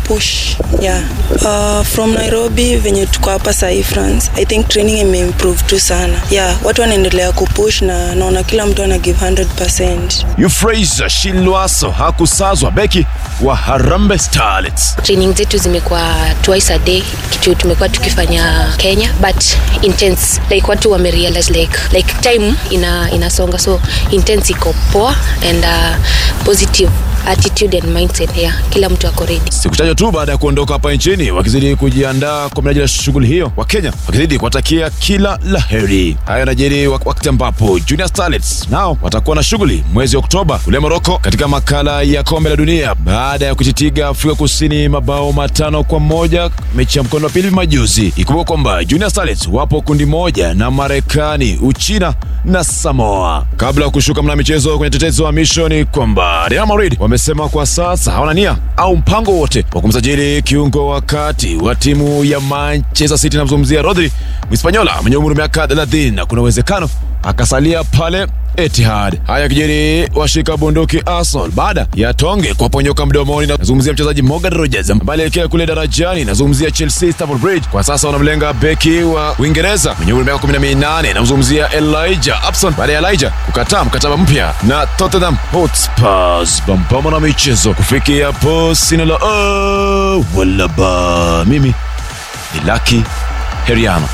kupush yeah. Uh, from Nairobi venye tuko hapa sahii France, I think training imeimprove tu sana yeah, watu wanaendelea kupush na naona kila mtu ana give 100%. Euphrasia Shilwaso hakusazwa beki wa Harambee Starlets. training zetu zimekuwa twice a day kitu tumekuwa tukifanya kenya but intense like watu wamerealize like like time ina inasonga so intense iko poa and uh, positive attitude and mindset yeah kila mtu ako ready Siku chache tu baada ya kuondoka hapa nchini, wakizidi kujiandaa kwa minajili ya shughuli hiyo, Wakenya wakizidi kuwatakia kila la heri. Haya yanajiri wak- wakati ambapo Junior Starlets nao watakuwa na shughuli mwezi Oktoba kule Moroko katika makala ya kombe la dunia baada ya kuchitiga Afrika Kusini mabao matano kwa moja mechi ya mkondo wa pili majuzi. Ikumbuka kwamba Junior Starlets wapo kundi moja na Marekani, Uchina na Samoa. Kabla ya kushuka mna michezo kwenye tetezi wa misho ni kwamba Real Madrid wamesema kwa sasa hawana nia au mpango wote wa kumsajili kiungo wa kati wa timu ya Manchester City, namzungumzia Rodri Mhispanyola mwenye umri wa miaka 30 na kuna uwezekano akasalia pale Etihad. Haya kijiri washika bunduki Arsenal baada ya tonge kuwaponyoka mdomoni. Nazungumzia mchezaji Morgan Rogers ambaye alielekea kule darajani. Nazungumzia Chelsea Stamford Bridge, kwa sasa wanamlenga beki wa Uingereza mwenye umri wa miaka 18. Namzungumzia Elijah Upson baada ya Elijah kukataa mkataba mpya na Tottenham Hotspurs. Bambama na michezo kufikia hapo, sina la oh, wala ba. Mimi ni Lucky Heriano.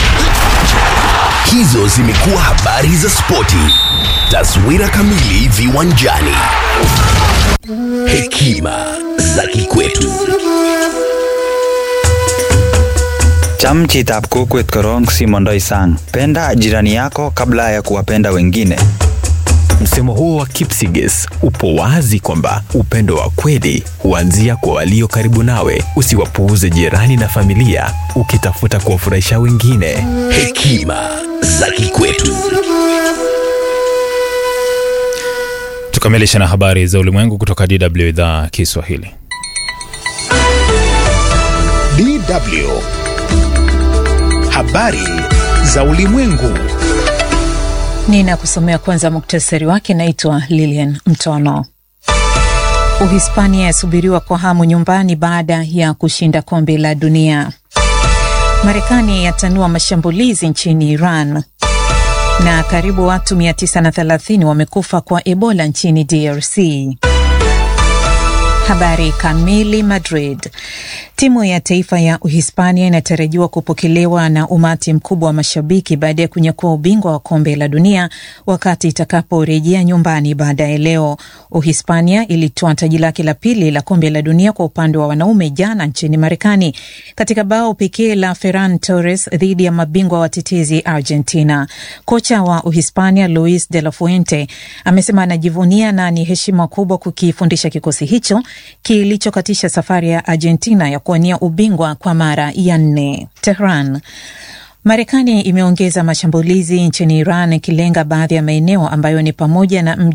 Hizo zimekuwa habari za spoti. Taswira kamili viwanjani. Hekima za kikwetu. Cham chitab kokwet korong simondoi sang. Penda jirani yako kabla ya kuwapenda wengine. Msemo huo wa Kipsigis upo wazi kwamba upendo wa kweli huanzia kwa walio karibu nawe. Usiwapuuze jirani na familia ukitafuta kuwafurahisha wengine. Hekima za kikwetu. Tukamilisha na habari za ulimwengu kutoka DW idhaa Kiswahili. DW. Habari za ulimwengu. Ninakusomea kwanza muktasari wake. Naitwa Lilian Mtono. Uhispania yasubiriwa kwa hamu nyumbani baada ya kushinda kombe la dunia. Marekani yatanua mashambulizi nchini Iran, na karibu watu 930 wamekufa kwa Ebola nchini DRC. Habari kamili. Madrid. Timu ya taifa ya Uhispania inatarajiwa kupokelewa na umati mkubwa wa mashabiki baada ya kunyakua ubingwa wa kombe la dunia wakati itakaporejea nyumbani baadaye leo. Uhispania ilitoa taji lake la pili la kombe la dunia kwa upande wa wanaume jana nchini Marekani katika bao pekee la Ferran Torres dhidi ya mabingwa watetezi Argentina. Kocha wa Uhispania Luis de la Fuente amesema anajivunia na ni heshima kubwa kukifundisha kikosi hicho kilichokatisha safari ya Argentina ya kuwania ubingwa kwa mara ya nne. Tehran. Marekani imeongeza mashambulizi nchini Iran ikilenga baadhi ya maeneo ambayo ni pamoja na mji